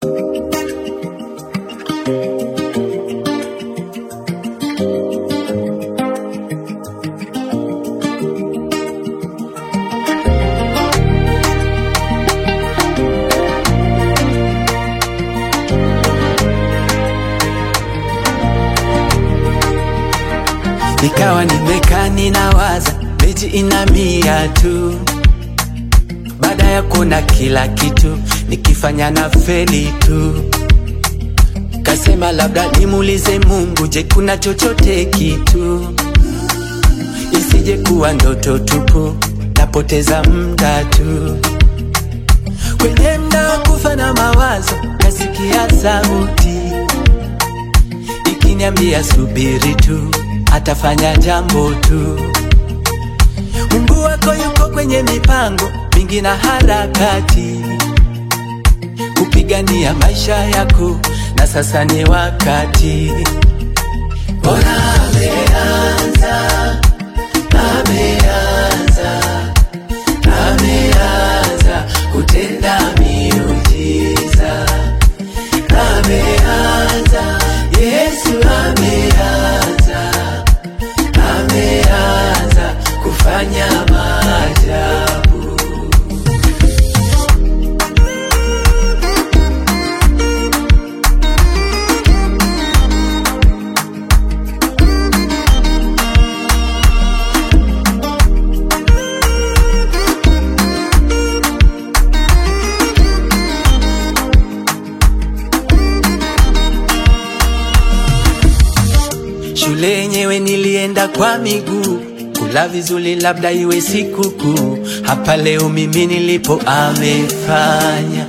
Nikawa nimekaa ninawaza, mechi ina mia tu. Baada ya kuona kila kitu, nikifanya na feli tu. Kasema labda nimuulize Mungu, je, kuna chochote kitu? Isije kuwa ndoto tupu, napoteza muda tu. Kwenye mda wa kufa na mawazo, kasikia sauti ikiniambia subiri tu, atafanya jambo tu. Mungu wako yuko kwenye mipango mingi na harakati, kupigania maisha yako, na sasa ni wakati. Bora ameanza, ameanza, ameanza kutenda miujiza, ameanza, Yesu ameanza, ameanza kufanya maajabu. Shule yenyewe nilienda kwa miguu, kula vizuri labda iwe sikukuu. Hapa leo mimi nilipo amefanya.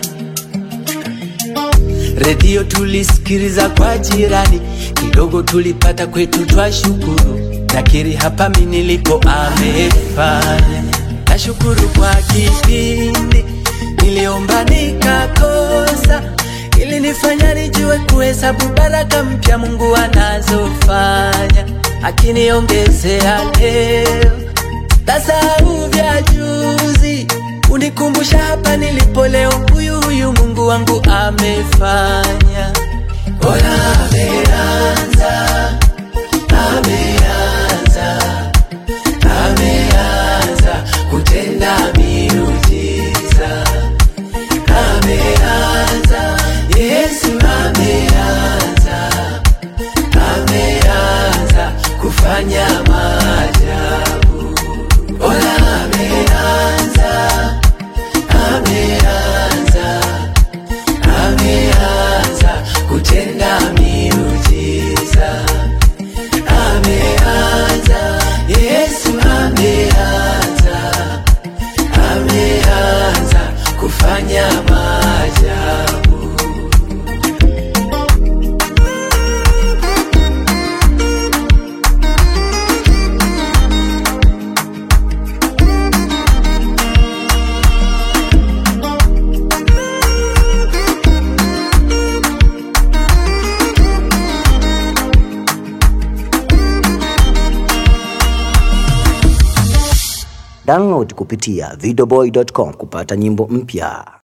Redio tulisikiliza kwa jirani, kidogo tulipata kwetu twashukuru. Nakiri hapa mimi nilipo amefanya. Nashukuru kwa kipindi niliomba nikakosa ili nifanya nijue kuhesabu baraka mpya Mungu anazofanya, akiniongezea leo tasahau vya juzi, unikumbusha hapa nilipo leo. Huyu huyu Mungu wangu amefanya, bora ameanza, ameanza, ameanza kutenda miujiza, ameanza Yesu ameanza, ameanza kufanya maajabu. Bora ameanza, ameanza, ameanza kutenda miujiza, ameanza, Yesu ameanza, ameanza kufanya maajabu. Download kupitia videoboy.com kupata nyimbo mpya.